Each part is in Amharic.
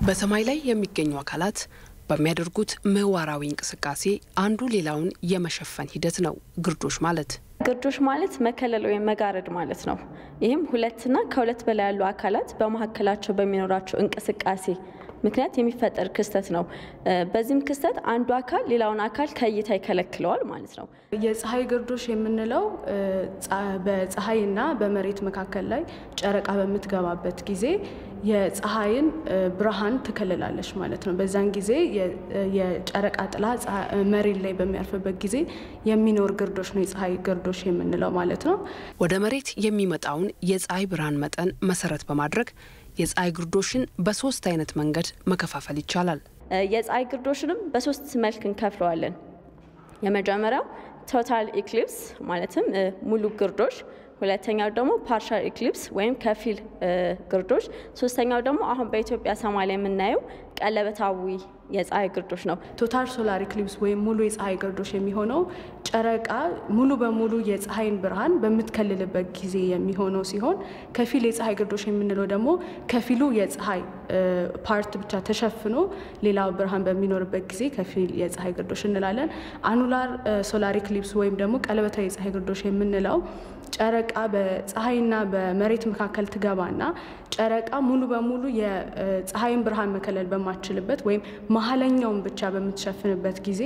በሰማይ ላይ የሚገኙ አካላት በሚያደርጉት ምህዋራዊ እንቅስቃሴ አንዱ ሌላውን የመሸፈን ሂደት ነው ግርዶሽ ማለት። ግርዶሽ ማለት መከለል ወይም መጋረድ ማለት ነው። ይህም ሁለትና ከሁለት በላይ ያሉ አካላት በመካከላቸው በሚኖራቸው እንቅስቃሴ ምክንያት የሚፈጠር ክስተት ነው። በዚህም ክስተት አንዱ አካል ሌላውን አካል ከእይታ ይከለክለዋል ማለት ነው። የፀሐይ ግርዶሽ የምንለው በፀሐይና በመሬት መካከል ላይ ጨረቃ በምትገባበት ጊዜ የፀሐይን ብርሃን ትከልላለች ማለት ነው። በዛን ጊዜ የጨረቃ ጥላ መሬት ላይ በሚያርፍበት ጊዜ የሚኖር ግርዶሽ ነው የፀሐይ ግርዶሽ የምንለው ማለት ነው። ወደ መሬት የሚመጣውን የፀሐይ ብርሃን መጠን መሰረት በማድረግ የፀሐይ ግርዶሽን በሶስት አይነት መንገድ መከፋፈል ይቻላል። የፀሐይ ግርዶሽንም በሶስት መልክ እንከፍለዋለን። የመጀመሪያው ቶታል ኢክሊፕስ ማለትም ሙሉ ግርዶሽ፣ ሁለተኛው ደግሞ ፓርሻል ኢክሊፕስ ወይም ከፊል ግርዶሽ፣ ሶስተኛው ደግሞ አሁን በኢትዮጵያ ሰማይ ላይ የምናየው ቀለበታዊ የፀሐይ ግርዶሽ ነው። ቶታል ሶላር ኢክሊፕስ ወይም ሙሉ የፀሐይ ግርዶሽ የሚሆነው ጨረቃ ሙሉ በሙሉ የፀሐይን ብርሃን በምትከልልበት ጊዜ የሚሆነው ሲሆን ከፊል የፀሐይ ግርዶሽ የምንለው ደግሞ ከፊሉ የፀሐይ ፓርት ብቻ ተሸፍኖ ሌላው ብርሃን በሚኖርበት ጊዜ ከፊል የፀሐይ ግርዶሽ እንላለን። አኑላር ሶላር ኢክሊፕስ ወይም ደግሞ ቀለበታዊ የፀሐይ ግርዶሽ የምንለው ጨረቃ በፀሐይና በመሬት መካከል ትገባና ጨረቃ ሙሉ በሙሉ የፀሐይን ብርሃን መከለል በማትችልበት ወይም መሀለኛውን ብቻ በምትሸፍንበት ጊዜ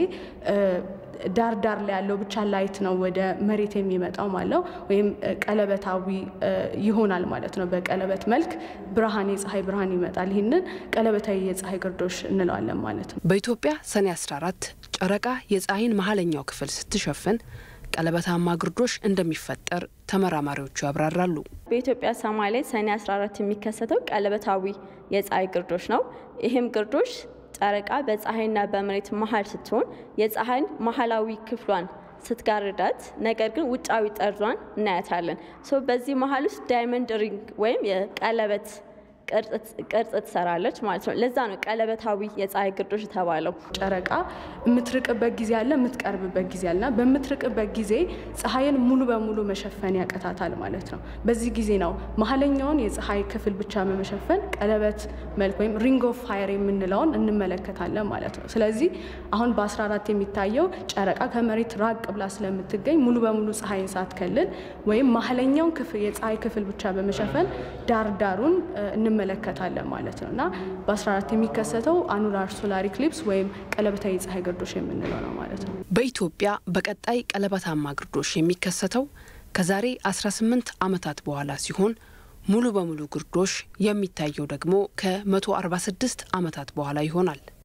ዳር ዳር ላይ ያለው ብቻ ላይት ነው ወደ መሬት የሚመጣው ማለት ወይም ቀለበታዊ ይሆናል ማለት ነው። በቀለበት መልክ ብርሃን የፀሐይ ብርሃን ይመጣል። ይህንን ቀለበታዊ የፀሐይ ግርዶሽ እንለዋለን ማለት ነው። በኢትዮጵያ ሰኔ 14 ጨረቃ የፀሐይን መሀለኛው ክፍል ስትሸፍን ቀለበታማ ግርዶሽ እንደሚፈጠር ተመራማሪዎቹ ያብራራሉ። በኢትዮጵያ ሰማይ ላይ ሰኔ 14 የሚከሰተው ቀለበታዊ የፀሐይ ግርዶሽ ነው። ይህም ግርዶሽ ጨረቃ በፀሐይና በመሬት መሀል ስትሆን የፀሐይን መሀላዊ ክፍሏን ስትጋርዳት፣ ነገር ግን ውጫዊ ጠርዟን እናያታለን። ሶ በዚህ መሀል ውስጥ ዳይመንድ ሪንግ ወይም የቀለበት ቅርጽ ትሰራለች ማለት ነው። ለዛ ነው ቀለበታዊ የፀሐይ ግርዶሽ የተባለው። ጨረቃ የምትርቅበት ጊዜ አለ፣ የምትቀርብበት ጊዜ አለና በምትርቅበት ጊዜ ፀሐይን ሙሉ በሙሉ መሸፈን ያቀታታል ማለት ነው። በዚህ ጊዜ ነው መሀለኛውን የፀሐይ ክፍል ብቻ በመሸፈን ቀለበት መልክ ወይም ሪንግ ኦፍ ፋየር የምንለውን እንመለከታለን ማለት ነው። ስለዚህ አሁን በ14 የሚታየው ጨረቃ ከመሬት ራቅ ብላ ስለምትገኝ ሙሉ በሙሉ ፀሐይን ሳትከልል ወይም መሀለኛውን ክፍል የፀሐይ ክፍል ብቻ በመሸፈን ዳርዳሩን እንመለከታለን ማለት ነው እና በ14 የሚከሰተው አኑላር ሶላር ኢክሊፕስ ወይም ቀለበታዊ የፀሐይ ግርዶሽ የምንለው ነው ማለት ነው። በኢትዮጵያ በቀጣይ ቀለበታማ ግርዶሽ የሚከሰተው ከዛሬ 18 ዓመታት በኋላ ሲሆን ሙሉ በሙሉ ግርዶሽ የሚታየው ደግሞ ከ146 ዓመታት በኋላ ይሆናል።